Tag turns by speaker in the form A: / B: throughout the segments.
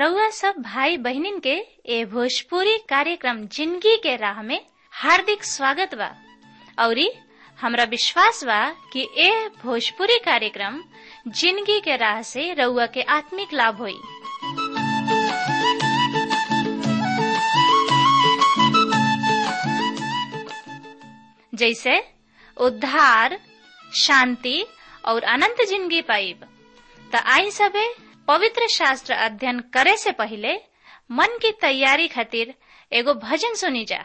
A: रउआ सब भाई बहिनीन के ए भोजपुरी कार्यक्रम जिंदगी के राह में हार्दिक स्वागत बा औरी हमरा विश्वास बा कि ए भोजपुरी कार्यक्रम जिंदगी के राह से रउआ के आत्मिक लाभ होई जैसे उद्धार शांति और अनंत जिंदगी पाइब त आई सबे पवित्र शास्त्र अध्ययन करे से पहले मन की तैयारी खातिर एगो भजन सुनी जा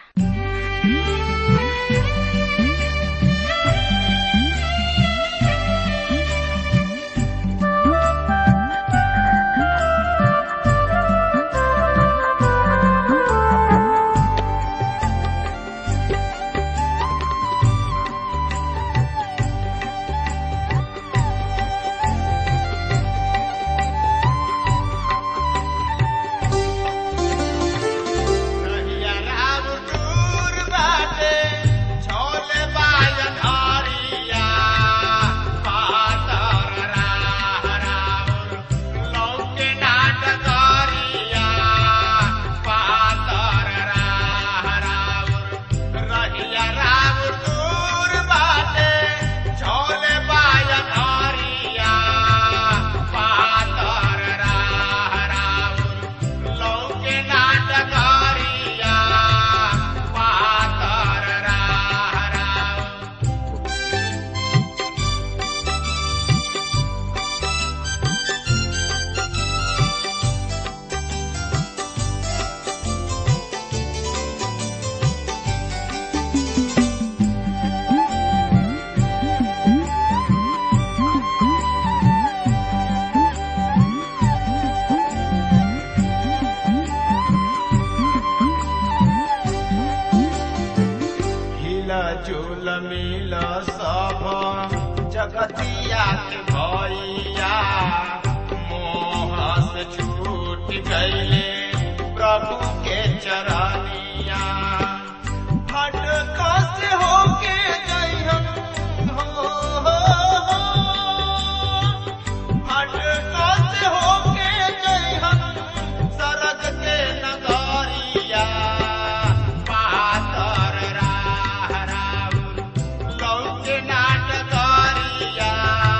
B: कहिया राम दूर बाटे, छोले बाजन हरिया। पातर राह राउर, लौके नाट करिया। पातर राह राउर, रहिया राम दूर बाटे, छोले बाजन हरिया। पातर राह राउर, लौके नाटकारिया पातर राह राउर हिला झूल मिल सब जगतिया के भैया मोह से छूट गईले प्रभु के चरनिया हट कस होके जइहन हो, हो, हो। हट कस होके जइहन सरग के नगरिया पातर राह राउर लौके नाटकरिया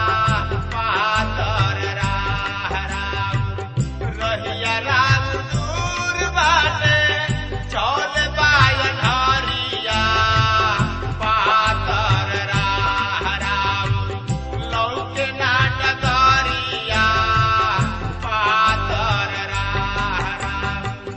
B: पातर राह राउर रहिया राम दूर बाटे चौल बायन हरिया पातर राह राउर लौके नाटकरिया पातर राह राउर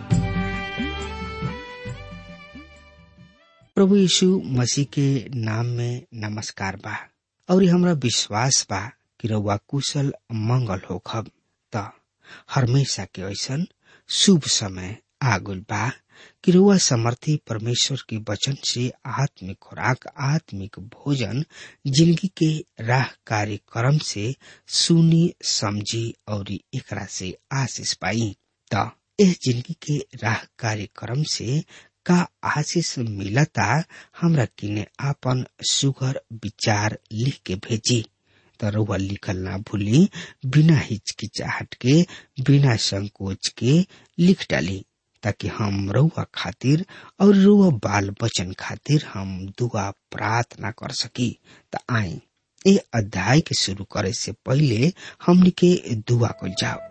C: प्रभु यीशु मसीह के नाम में नमस्कार बा और हमरा विश्वास बा कि रउआ कुशल मंगल होखब त हमेशा के ऐसन शुभ समय आगुल बा कि रउआ समर्थी परमेश्वर के वचन से आत्मिक खुराक आत्मिक भोजन जिंदगी के राह कार्यक्रम से सुनी समझी और एकरा से आशीष पाई त एह जिंदगी के राह कार्यक्रम से का आशीष मिलता हमरा किने आपन सुगर विचार लिख के भेजी त रउआ लिखल ना भूली बिना हिचकिचाहट के बिना संकोच के लिख डाली ताकि हम रउआ खातिर और रउआ बाल बचन खातिर हम दुआ प्रार्थना कर सकी त आई ए अध्याय के शुरू करे से पहले हमनी के दुआ कल जाओ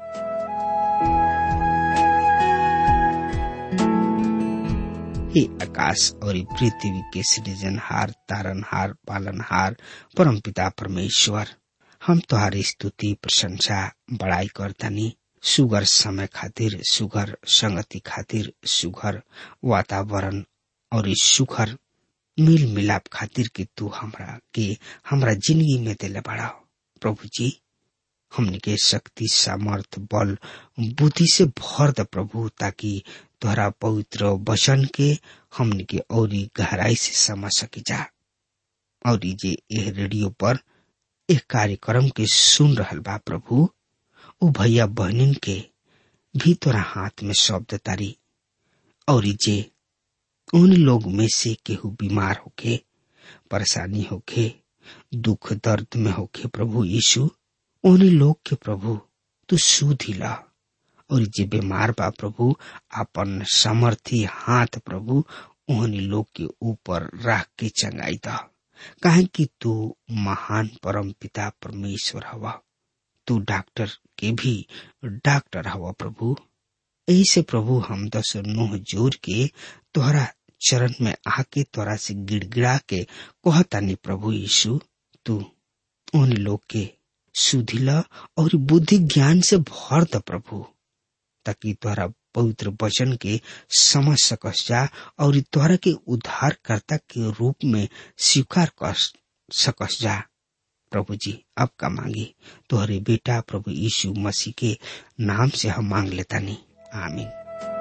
C: हे आकाश और ई पृथ्वी के सृजनहार तारनहार पालनहार परमपिता परमेश्वर हम तुहारी स्तुति प्रशंसा बड़ाई करतनी सुगर समय खातिर सुगर संगति खातिर सुगर वातावरण और ई सुगर मिल मिलाप खातिर कि तू हमरा के हमरा जिंदगी में दिले बड़ा प्रभु जी हमने के शक्ति सामर्थ बल बुद्धि से भर द प्रभु ताकि तोहरा पवित्र वचन के हमने के औरी गहराई से समझ सकी जा और जे यह रेडियो पर एक कार्यक्रम के सुन रहल बा प्रभु उ भैया बहनिन के भी तोरा हाथ में शब्द तारी और जे उन लोग में से केहू बीमार होके परेशानी होके दुख दर्द में होके प्रभु यीशु उन्हीं लोग के प्रभु तू सुध ला और जे बीमार बा प्रभु अपन समर्थी हाथ प्रभु ओहनी लोग के ऊपर रख के चंगाई द काहे कि तू महान परम पिता परमेश्वर हवा तू डॉक्टर के भी डॉक्टर हवा प्रभु यही से प्रभु हम दस नोह जोर के तोहरा चरण में आके तोरा से गिड़गिड़ा के कहतानी प्रभु यीशु तू उन लोग के सुधिला और बुद्धि ज्ञान से भर द प्रभु ताकि तोहरा पवित्र वचन के समझ सकस जा और तोहरा के उद्धारकर्ता के रूप में स्वीकार कर सकस जा प्रभु जी अब का मांगी तोहरे बेटा प्रभु यीशु मसीह के नाम से हम मांग लेता नहीं आमीन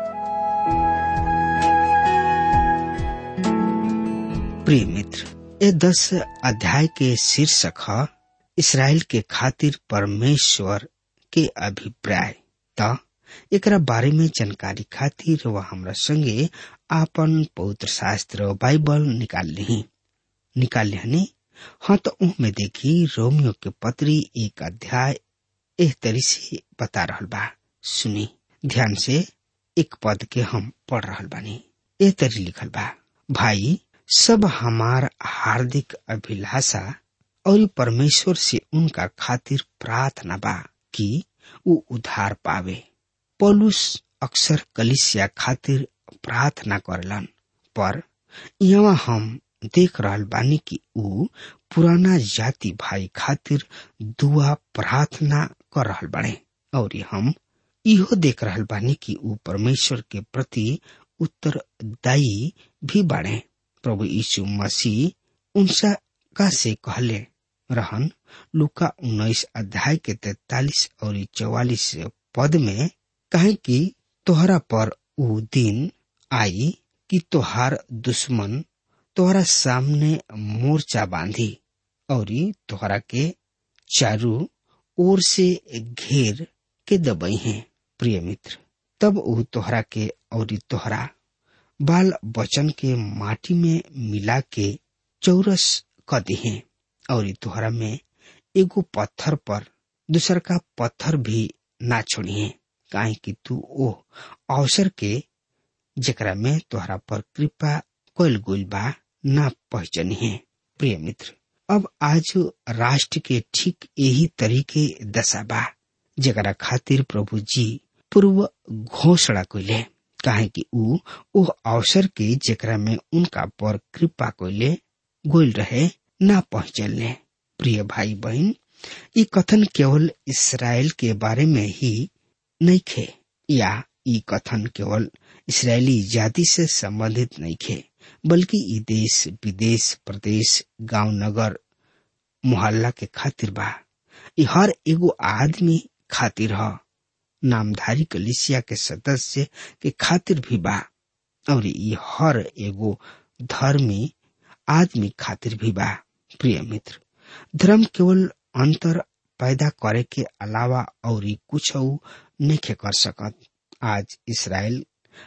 C: प्रिय मित्र ये दस अध्याय के शीर्षक है इसराइल के खातिर परमेश्वर के अभिप्राय त एकरा बारे में जानकारी खातिर वह हमरा संगे आपन पवित्र शास्त्र बाइबल निकाल ली निकाल लिहनी हाँ तो में देखी रोमियो के पत्री एक अध्याय एह तरी से बता रहल बा सुनी ध्यान से एक पद के हम पढ़ रहल बानी एह तरी लिखल बा भाई सब हमार हार्दिक अभिलाषा और परमेश्वर से उनका खातिर प्रार्थना बा कि वो उधार पावे पौलुस अक्सर कलिसिया खातिर प्रार्थना करलन पर यहाँ हम देख रहल बानी कि ऊ पुराना जाति भाई खातिर दुआ प्रार्थना कर रहल बाड़े और हम इहो देख रहल बानी कि ऊ परमेश्वर के प्रति उत्तरदायी भी बाड़े प्रभु यीशु मसीह उनसा का से कहले रहन लुका उन्नीस अध्याय के तैतालीस और चौवालीस पद में कहे कि तोहरा पर ऊ दिन आई कि तोहार दुश्मन तोहरा सामने मोर्चा बांधी और तोहरा के चारू ओर से घेर के दबई है प्रिय मित्र तब ऊ तोहरा के और तोहरा बाल बचन के माटी में मिला के चौरस क दिहे और तोहरा में एगो पत्थर पर दूसर का पत्थर भी ना छोड़िए काहे कि तू ओ अवसर के जेकरा में तोहरा पर कृपा कोयल गुल बा ना पहचानी है प्रिय मित्र अब आज राष्ट्र के ठीक यही तरीके दशा बा जेकरा खातिर प्रभु जी पूर्व घोषणा कैले काहे कि ऊ ओ अवसर के जेकरा में उनका पर कृपा कोइले गोल रहे ना पहुंचलने प्रिय भाई बहन ये कथन केवल इसराइल के बारे में ही नहीं खे या ये कथन केवल इसराइली जाति से संबंधित नहीं खे बल्कि ई देश विदेश प्रदेश गांव नगर मोहल्ला के खातिर बा ई हर एगो आदमी खातिर ह नामधारी कलिसिया के सदस्य के खातिर भी बा और ई हर एगो धर्मी आदमी खातिर भी बा प्रिय मित्र धर्म केवल अंतर पैदा करे के अलावा और कुछ नहीं कर सकत आज इसराइल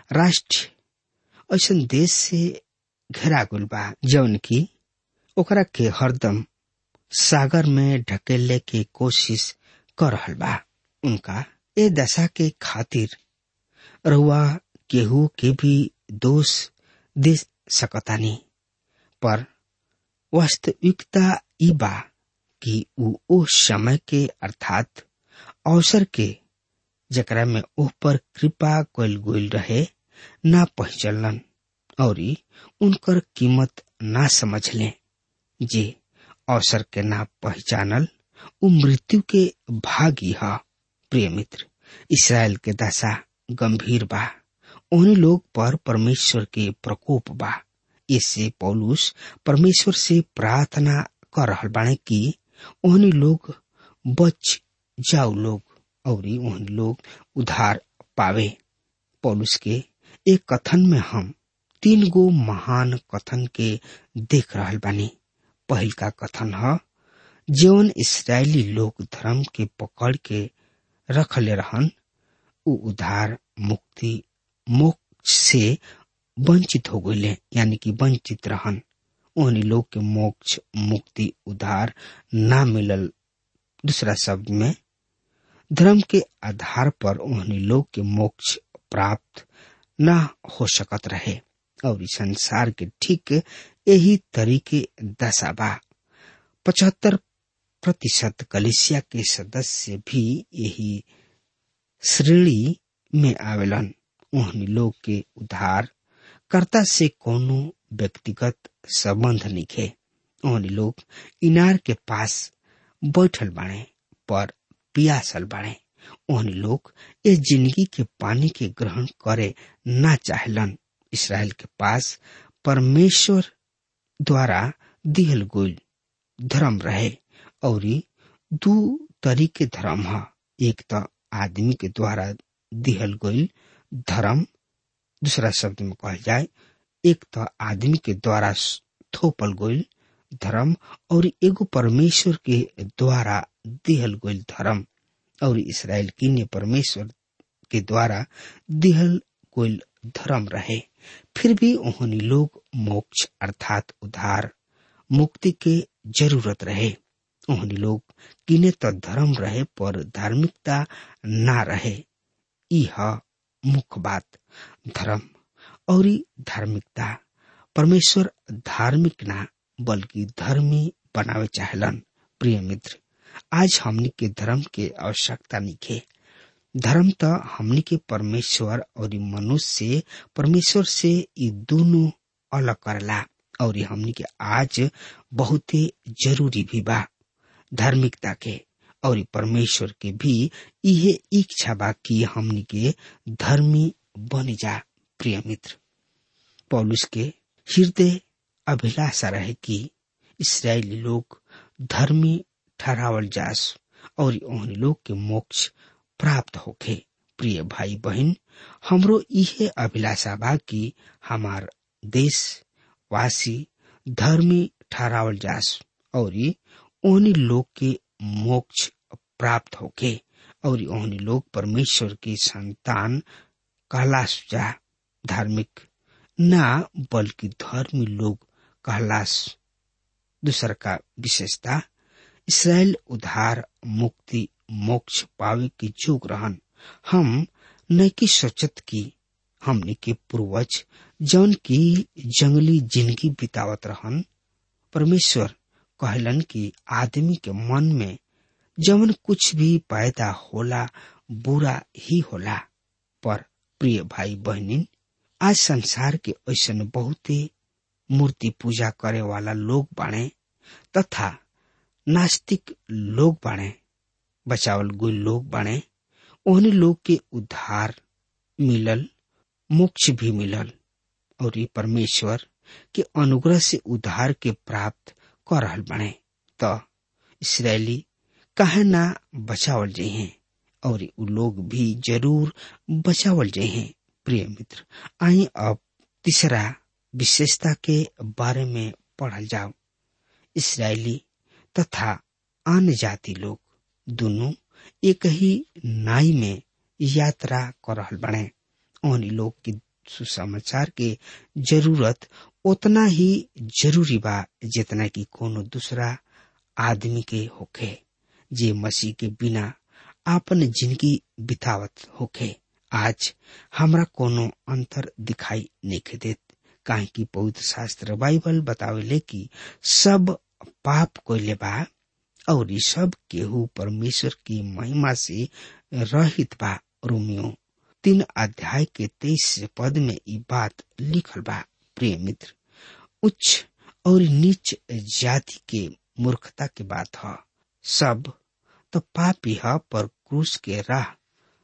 C: राष्ट्र ऐसा देश से घेरा गुल बा जौन की ओकरा के हरदम सागर में ढकेले के कोशिश कर रहल बा उनका ए दशा के खातिर रहुआ केहू के भी दोष दे सकतानी पर वास्तविकता ई बा कि ऊ ओ समय के अर्थात अवसर के जकरा में ओह पर कृपा कल गोल रहे ना पहचलन और उनकर कीमत ना समझ ले जे अवसर के ना पहचानल उ मृत्यु के भागी ह प्रिय मित्र इसराइल के दशा गंभीर बा उन्हीं लोग पर परमेश्वर के प्रकोप बा इससे पौलुस परमेश्वर से प्रार्थना कर रहल बाणे कि ओहनी लोग बच जाओ लोग और ओहनी लोग उधार पावे पौलुस के एक कथन में हम तीन गो महान कथन के देख रहल बानी पहिल का कथन है जीवन इसराइली लोग धर्म के पकड़ के रख ले रहन उ उधार मुक्ति मोक्ष से वंचित हो गए यानी कि वंचित रहन उन्हीं लोग के मोक्ष मुक्ति उधार ना मिलल दूसरा शब्द में धर्म के आधार पर उन्हें लोग के मोक्ष प्राप्त न हो सकत रहे और इस संसार के ठीक यही तरीके दशा बा पचहत्तर प्रतिशत कलिसिया के सदस्य भी यही श्रेणी में आवेलन उन्हें लोग के उद्धार कर्ता से कोनो व्यक्तिगत संबंध निखे उन्हें लोग इनार के पास बैठल बाणे पर पियासल बाणे उन्हें लोग इस जिंदगी के पानी के ग्रहण करे ना चाहलन इसराइल के पास परमेश्वर द्वारा दिहल गोल धर्म रहे और दू तरीके धर्म है एक तो आदमी के द्वारा दिहल गोल धर्म दूसरा शब्द में कहल जाए एक तो आदमी के द्वारा थोपल गोल धर्म और एगो परमेश्वर के द्वारा दिहल गोल धर्म और इसराइल की ने परमेश्वर के द्वारा दिहल गोल धर्म रहे फिर भी उन्होंने लोग मोक्ष अर्थात उद्धार मुक्ति के जरूरत रहे उन्होंने लोग किने तो धर्म रहे पर धार्मिकता ना रहे यह मुख्य बात धर्म और धार्मिकता परमेश्वर धार्मिक ना बल्कि धर्मी बनावे चाहलन प्रिय मित्र आज हमनी के धर्म के आवश्यकता निखे धर्म तो हमनी के परमेश्वर और मनुष्य से परमेश्वर से ये दोनों अलग करला और हमनी के आज बहुत जरूरी भी बा धार्मिकता के और परमेश्वर के भी यह इच्छा बा कि हमनी के धर्मी बन जा प्रिय मित्र पौलुस के हृदय अभिलाषा रहे कि इसराइली लोग धर्मी ठहरावल जास और उन लोग के मोक्ष प्राप्त होखे प्रिय भाई बहन हमरो इहे अभिलाषा बा कि हमार देश वासी धर्मी ठहरावल जास और ओहनी लोग के मोक्ष प्राप्त होके और ओहनी लोग परमेश्वर की संतान कहलास जा धार्मिक ना बल्कि धर्मी लोग कहलास दूसर का विशेषता इसराइल उधार मुक्ति मोक्ष पावे के जोग रहन हम नैकी सोचत की हमने के पूर्वज जौन की जंगली जिंदगी बितावत रहन परमेश्वर कहलन कि आदमी के मन में जवन कुछ भी पैदा होला बुरा ही होला पर प्रिय भाई बहनिन आज संसार के ऐसा बहुते मूर्ति पूजा करे वाला लोग बाणे तथा नास्तिक लोग बाणे बचावल गुल लोग बाणे ओहने लोग के उद्धार मिलल मोक्ष भी मिलल और ये परमेश्वर के अनुग्रह से उद्धार के प्राप्त कर रहल बने तो इसराइली काहे ना बचावल जहे और उ लोग भी जरूर बचावल जहे प्रिय मित्र आई अब तीसरा विशेषता के बारे में पढ़ल जाओ इसराइली तथा अन्य जाति लोग दोनों एक ही नाई में यात्रा कर रहल बने उन लोग की सुसमाचार के जरूरत उतना ही जरूरी बा जितना कि कोनो दूसरा आदमी के होखे जे मसीह के बिना आपन जिंदगी बितावत होखे आज हमरा कोनो अंतर दिखाई नहीं देत काहे कि पवित्र शास्त्र बाइबल बतावेले कि सब पाप कोइले बा और सब केहू परमेश्वर की महिमा से रहित बा रोमियो तीन अध्याय के तेईस पद में ये बात लिखल बा प्रिय मित्र उच्च और नीच जाति के मूर्खता के बात है सब तो पापी है पर क्रूस के राह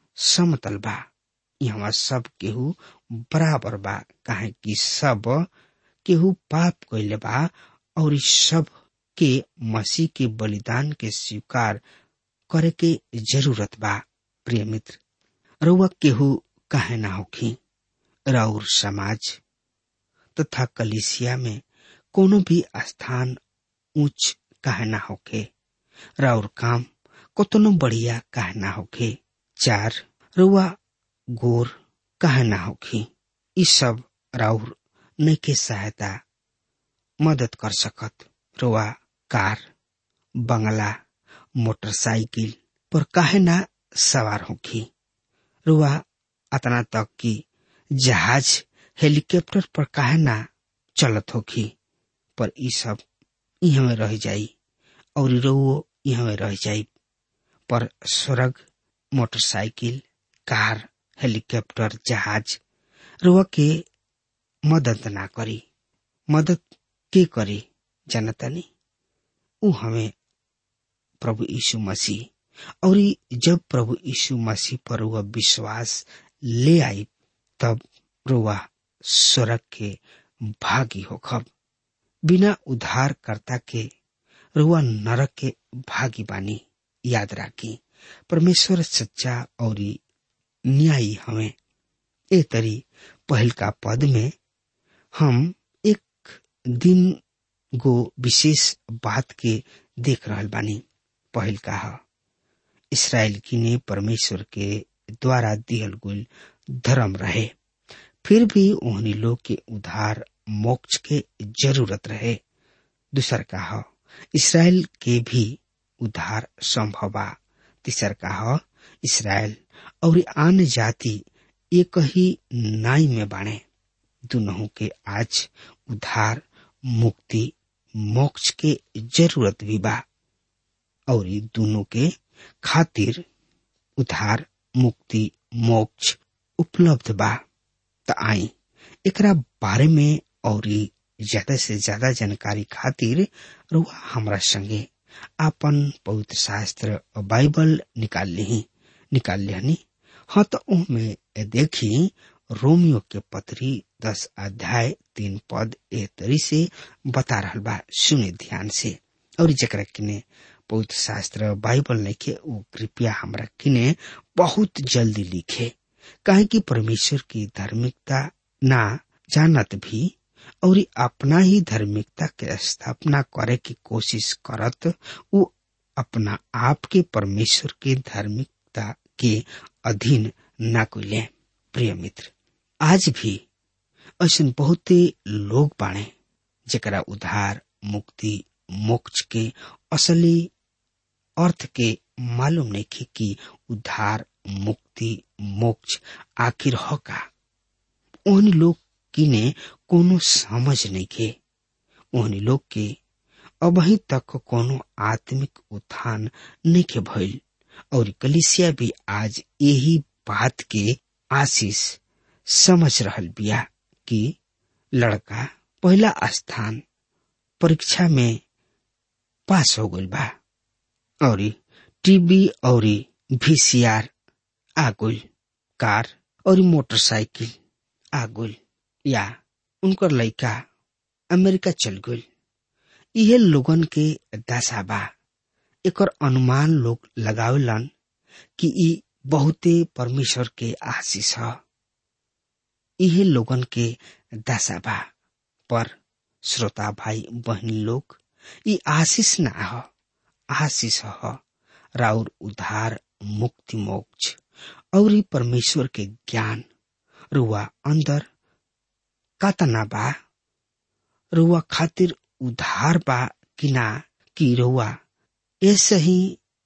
C: समतल बा यहाँ सब केहू बराबर बा काहे कि सब केहू पाप कैले बा और सब के मसीह के बलिदान के स्वीकार करे के जरूरत बा प्रिय मित्र रउआ केहू काहे ना होखी राउर समाज तथा कलिसिया में कोनो भी स्थान ऊंच काहे ना होखे राउर काम कतनो बढ़िया काहे ना होखे चार रुआ गोर काहे ना होखी ई सब राउर नैके सहायता मदद कर सकत रुआ कार बंगला मोटरसाइकिल पर काहे ना सवार होखी रुआ अतना तक कि जहाज हेलीकॉप्टर पर काहे ना चलत होखी पर ई सब यहाँ में रह जाई और रउओ यहाँ में रह जाई पर स्वर्ग मोटरसाइकिल कार हेलीकॉप्टर जहाज रुआ के मदद ना करी मदद के करी जनतनी ऊ हमें प्रभु यीशु मसीह और जब प्रभु यीशु मसीह पर वह विश्वास ले आई तब रुआ स्वर्ग के भागी हो खब बिना उद्धारकर्ता के रुआ नरक के भागी बानी याद राखी परमेश्वर सच्चा और न्यायी हमें ए तरी पहल का पद में हम एक दिन गो विशेष बात के देख रहल बानी पहल का इसराइल की ने परमेश्वर के द्वारा दिहल गुल धर्म रहे फिर भी उन्हीं लोग के उधार मोक्ष के जरूरत रहे दूसर का इसराइल के भी उधार संभव बा तीसर का इसराइल और आन जाति एक ही नाई में बाणे दोनों के आज उधार मुक्ति मोक्ष के जरूरत भी बा और दोनों के खातिर उधार मुक्ति मोक्ष उपलब्ध बा त आई एकरा बारे में और ज्यादा से ज्यादा जानकारी खातिर रुआ हमरा संगे आपन पवित्र शास्त्र बाइबल निकाल ली निकाल लिहनी हाँ तो में देखी रोमियो के पत्री दस अध्याय तीन पद ए तरी से बता रहल बा सुने ध्यान से और जरा किने पवित्र शास्त्र बाइबल लिखे वो कृपया हमरा किने बहुत जल्दी लिखे काहे कि परमेश्वर की धार्मिकता ना जानत भी और अपना ही धार्मिकता के स्थापना करे की कोशिश करत वो अपना आप के परमेश्वर के धार्मिकता के अधीन न कोले प्रिय मित्र आज भी ऐसा बहुते लोग बाणे जरा उधार मुक्ति मोक्ष के असली अर्थ के मालूम नहीं कि उद्धार मुक्ति मोक्ष आखिर हो का उन लोग किने कोनो समझ नहीं के उन लोग के अबही तक कोनो आत्मिक उत्थान नहीं के भइल और कलिसिया भी आज यही बात के आशीष समझ रहल बिया कि लड़का पहला स्थान परीक्षा में पास हो गइल बा और टीबी और वीसीआर आ गइल कार और मोटरसाइकिल आ गइल या उनकर लड़का अमेरिका चल गइल इहे लोगन के दशा बा एकर अनुमान लोग लगावेलन कि ई बहुते परमेश्वर के आशीष ह इहे लोगन के दशा बा पर श्रोता भाई बहन लोग ई आशीष ना ह आशीष ह राउर उधार मुक्ति मोक्ष और ई परमेश्वर के ज्ञान रुआ अंदर कातना बा रुआ खातिर उधार बा कि ना कि रुआ ऐसे ही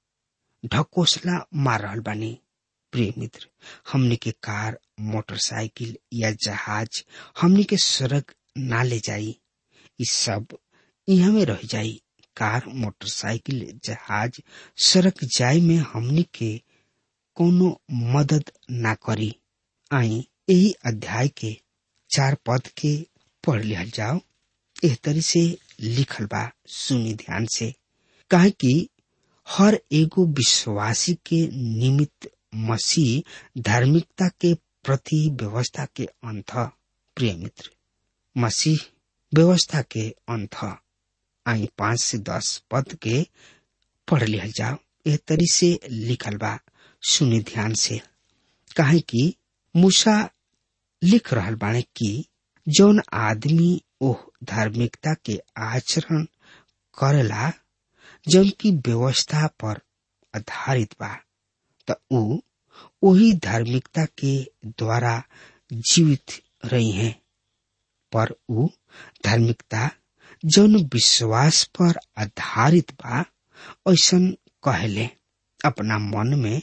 C: ढकोसला मार रहल बानी प्रिय मित्र हमने के कार मोटरसाइकिल या जहाज हमने के सड़क ना ले जाई इस सब यहाँ में रह जाई कार मोटरसाइकिल जहाज सड़क जाय में हमने के कोनो मदद ना करी आई यही अध्याय के चार पद के पढ़ लिहल जाओ एह तरी से लिखल बा सुनी ध्यान से कहे कि हर एगो विश्वासी के निमित्त मसीह धार्मिकता के प्रति व्यवस्था के अंत प्रिय मित्र मसीह व्यवस्था के अंत आई पांच से दस पद के पढ़ लिहल जाओ एह तरी से लिखल बा सुनी ध्यान से कहे कि मूसा लिख रहल बाणे कि जौन आदमी ओह धार्मिकता के आचरण करेला जौन की व्यवस्था पर आधारित बा त ऊ वही धार्मिकता के द्वारा जीवित रही हैं पर ऊ धार्मिकता जौन विश्वास पर आधारित बा ऐसन कहले अपना मन में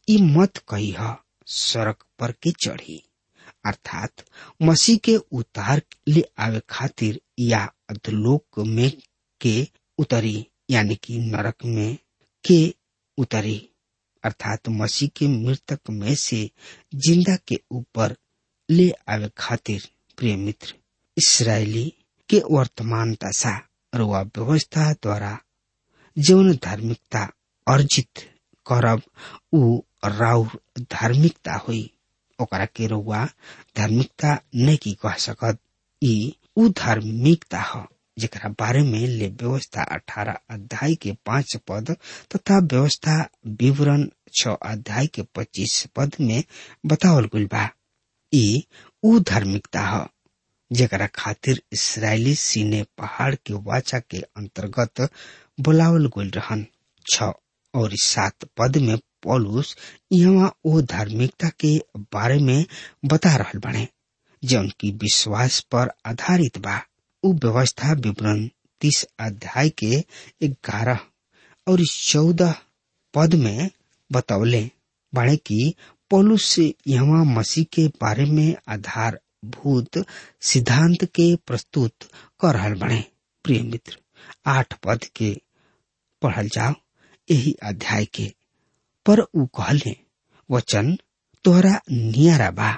C: ई मत कही सड़क पर के चढ़ी अर्थात मसीह के उतार ले आवे खातिर या अधलोक में के उतरी यानी कि नरक में के उतरी अर्थात मसीह के मृतक में से जिंदा के ऊपर ले आवे खातिर प्रिय मित्र इसराइली के वर्तमान दशा रुआ व्यवस्था द्वारा जीवन धार्मिकता अर्जित करब उ राउर धार्मिकता हुई ओकरा के रुआ धार्मिकता नहीं की कह सकत ई उ धार्मिकता ह जेकरा बारे में ले व्यवस्था अठारह अध्याय के पांच पद तथा व्यवस्था विवरण छ अध्याय के पच्चीस पद में बतावल गइल बा ई उ धार्मिकता ह जेकरा खातिर इसराइली सीने पहाड़ के वाचा के अंतर्गत बुलावल गइल रहन छ और सात पद में पौलुस यहाँ ओ धार्मिकता के बारे में बता रहल बने जौन की विश्वास पर आधारित बा उ व्यवस्था विवरण तीस अध्याय के ग्यारह और चौदह पद में बतौले बाणे की पौलुस से यहाँ मसीह के बारे में आधारभूत सिद्धांत के प्रस्तुत कर रहल बने प्रिय मित्र आठ पद के पढ़ल जाओ यही अध्याय के पर उ कहले वचन तोहरा नियारा बा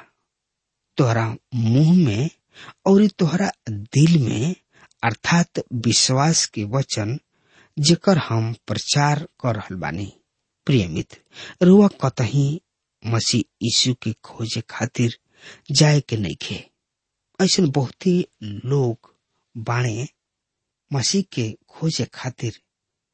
C: तोहरा मुंह में और तोहरा दिल में अर्थात विश्वास के वचन जेकर हम प्रचार कर रहल बानी प्रिय मित्र रुआ कतही मसीह यीशु के खोजे खातिर जाए के नहीं खे ऐसे बहुत ही लोग बाणे मसीह के खोजे खातिर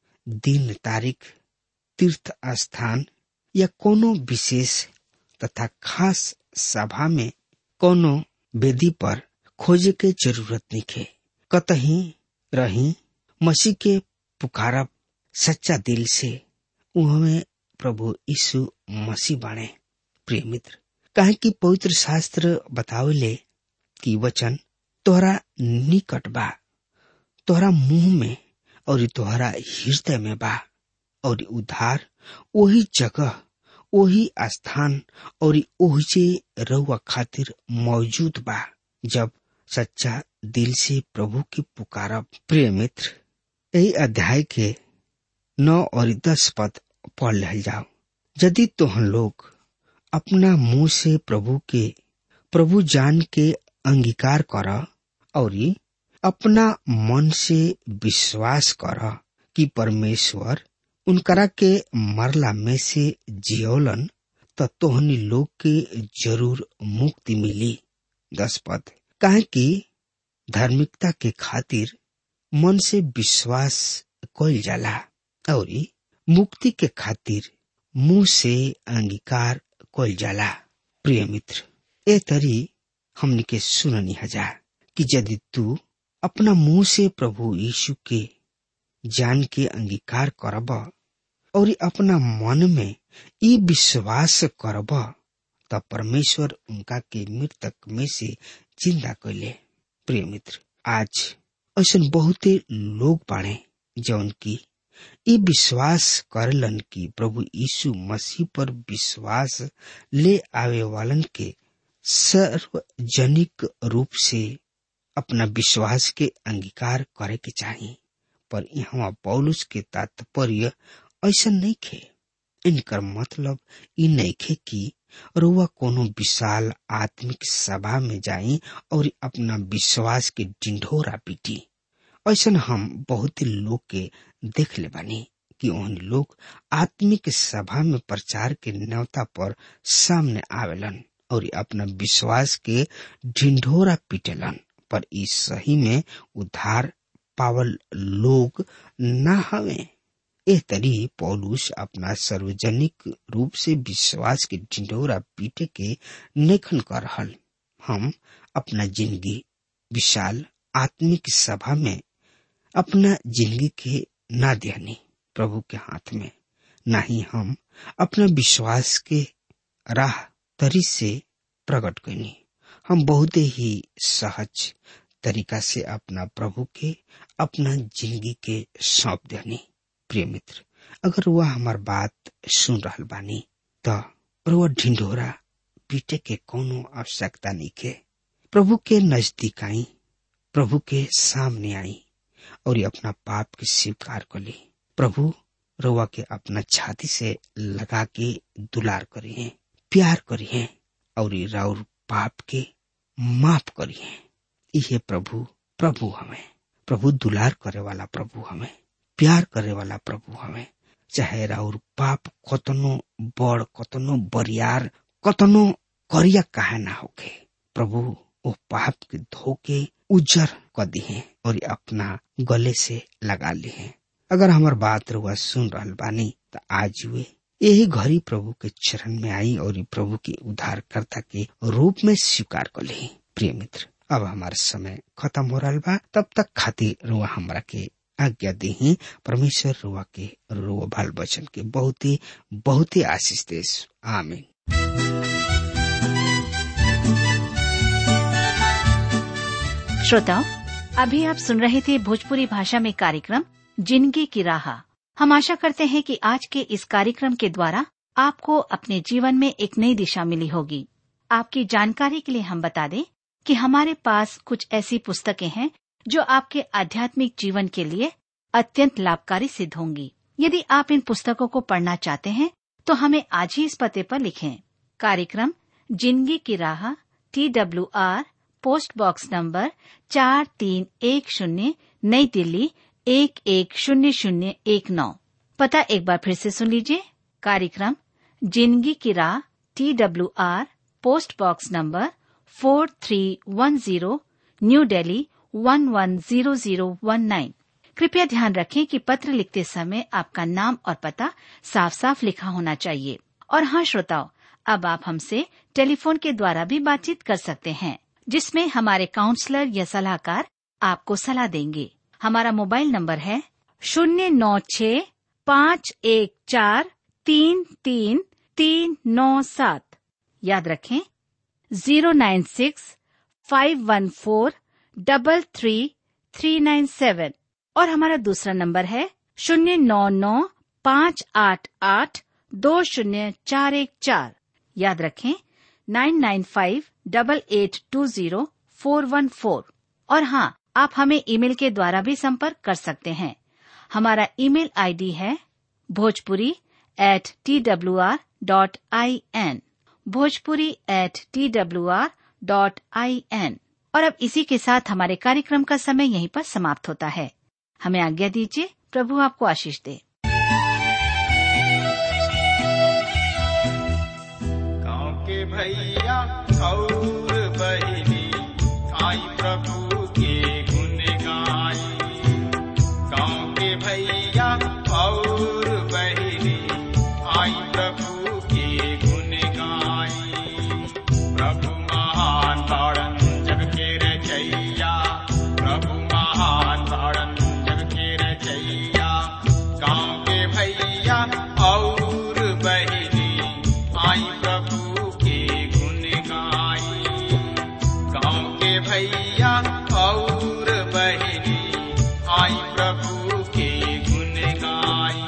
C: दिन तारीख तीर्थ स्थान या कोनो विशेष तथा खास सभा में कोनो वेदी पर खोजे के जरूरत नहीं खे कतही रही मसीह के पुकारब सच्चा दिल से उहमें प्रभु यीशु मसीह बाणे प्रिय मित्र काहे कि पवित्र शास्त्र बतावेले कि वचन तोहरा निकट बा तोहरा मुंह में और तोहरा हृदय में बा और उधार वही जगह वही स्थान और ओहिजे रउआ खातिर मौजूद बा जब सच्चा दिल से प्रभु की पुकारब प्रिय मित्र यही अध्याय के नौ और दस पद पढ़ ले जाओ यदि तोहन लोग अपना मुंह से प्रभु के प्रभु जान के अंगीकार कर और अपना मन से विश्वास कर कि परमेश्वर उनकरा के मरला में से जियोलन त तोहनी लोग के जरूर मुक्ति मिली दस पद काहे कि धार्मिकता के खातिर मन से विश्वास कइल जाला और मुक्ति के खातिर मुंह से अंगीकार कइल जाला प्रिय मित्र ए तरी हमनी के सुननी हजा कि यदि तू अपना मुंह से प्रभु यीशु के जान के अंगीकार करब और अपना मन में ई विश्वास करब तब परमेश्वर उनका के मृतक में से जिंदा कैले प्रिय मित्र आज ऐसा बहुते लोग बाड़े जौन की ई विश्वास करलन कि प्रभु यीशु मसीह पर विश्वास ले आवे वालन के सार्वजनिक रूप से अपना विश्वास के अंगीकार करे के चाहिए पर यहाँ पौलुस के तात्पर्य ऐसा नहीं खे इनकर मतलब ई नहीं खे कि रुआ कोनो विशाल आत्मिक सभा में जाई और अपना विश्वास के डिंढोरा पीटी ऐसा हम बहुत लोग के देख ले बानी कि उन लोग आत्मिक सभा में प्रचार के न्यौता पर सामने आवेलन और अपना विश्वास के ढिंढोरा पीटेलन पर इस सही में उद्धार पावल लोग न हवे एह तरी पौलुस अपना सार्वजनिक रूप से विश्वास के ढिंढोरा पीटे के नेखन कर रहल हम अपना जिंदगी विशाल आत्मिक सभा में अपना जिंदगी के ना देनी प्रभु के हाथ में ना ही हम अपना विश्वास के राह तरी से प्रकट करनी हम बहुत ही सहज तरीका से अपना प्रभु के अपना जिंदगी के सौंप देनी प्रिय मित्र अगर वह हमार बात सुन रहल बानी त रउआ ढिंढोरा पीटे के कोनो आवश्यकता नहीं के प्रभु के नजदीक आई प्रभु के सामने आई और अपना पाप के स्वीकार कर ली प्रभु रउआ के अपना छाती से लगा के दुलार करिए प्यार करिए और राउर पाप के माफ करिए इहे प्रभु प्रभु हमें प्रभु दुलार करे वाला प्रभु हमें प्यार करे वाला प्रभु हमें चाहे राउर पाप कतनो बड़ कतनो बरियार कतनो करिया काहे ना होके प्रभु वो पाप के धोके उजर कर दिए और अपना गले से लगा लिए अगर हमार बात रुआ सुन रहल बानी तो आज वे यही घड़ी प्रभु के चरण में आई और प्रभु के उद्धारकर्ता के रूप में स्वीकार कर ली प्रिय मित्र अब हमार समय खत्म हो रहा बा तब तक खातिर रुआ हमरा के आज्ञा दी परमेश्वर रुआ के रुआ बाल बचन के बहुत ही बहुत ही आशीष देश आमीन
D: श्रोताओं अभी आप सुन रहे थे भोजपुरी भाषा में कार्यक्रम जिंदगी की राह हम आशा करते हैं कि आज के इस कार्यक्रम के द्वारा आपको अपने जीवन में एक नई दिशा मिली होगी आपकी जानकारी के लिए हम बता दें कि हमारे पास कुछ ऐसी पुस्तकें हैं जो आपके आध्यात्मिक जीवन के लिए अत्यंत लाभकारी सिद्ध होंगी यदि आप इन पुस्तकों को पढ़ना चाहते हैं तो हमें आज ही इस पते पर लिखें कार्यक्रम जिंदगी की राह T W R post box number चार तीन एक शून्य नई दिल्ली एक एक शून्य शून्य एक नौ पता एक बार फिर से सुन लीजिए कार्यक्रम जिंदगी की राह T W R post box number four three one zero New Delhi one one zero zero one nine कृपया ध्यान रखें कि पत्र लिखते समय आपका नाम और पता साफ साफ लिखा होना चाहिए और हाँ श्रोताओं अब आप हमसे टेलीफोन के द्वारा भी बातचीत कर सकते हैं जिसमें हमारे काउंसलर या सलाहकार आपको सलाह देंगे हमारा मोबाइल नंबर है शून्य नौ छ पाँच एक चार तीन तीन तीन नौ सात याद रखें zero nine six five one four double three three nine seven और हमारा दूसरा नंबर है शून्य नौ नौ पाँच आठ आठ दो शून्य चार एक चार याद रखें nine nine five double eight two zero four one four और हाँ आप हमें ईमेल के द्वारा भी संपर्क कर सकते हैं हमारा ईमेल आईडी है Bhojpuri at T W R dot I N Bhojpuri at T W R dot I N और अब इसी के साथ हमारे कार्यक्रम का समय यहीं पर समाप्त होता है हमें आज्ञा दीजिए प्रभु आपको आशीष दे
B: गाँव के भैया और बहनी आई प्रभु के गुण गाई गाँव के भैया और बहनी आई प्रभु के गुण गाई प्रभु महान ताड़न जग के रचैया प्रभु महान ताड़न जग के रचैया गाँव के भैया और बहनी आई प्रभु के गुण गाई गाँव के भैया और बहनी आई प्रभु के गुण गाई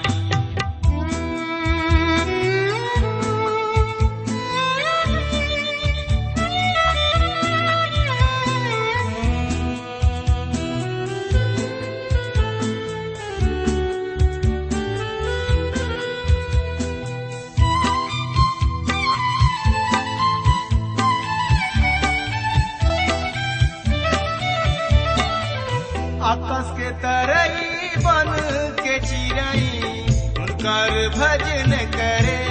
B: आकाश के तरई बन के चिरई उनकर भजन करे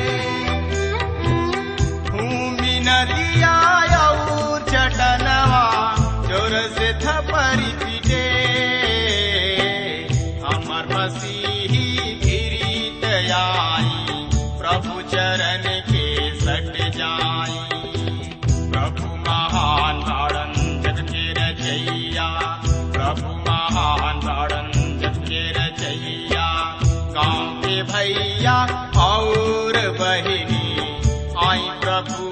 B: भूमि नदिया और चटनवा जोर से थपरी पीटे हमर मसीही गिरीत आई प्रभु चरण के सट जाई प्रभु महान ताड़न जग के रचैया प्रभु महान ताड़न जग के रचैया गाँव के भैया और बहिनी आई प्रभु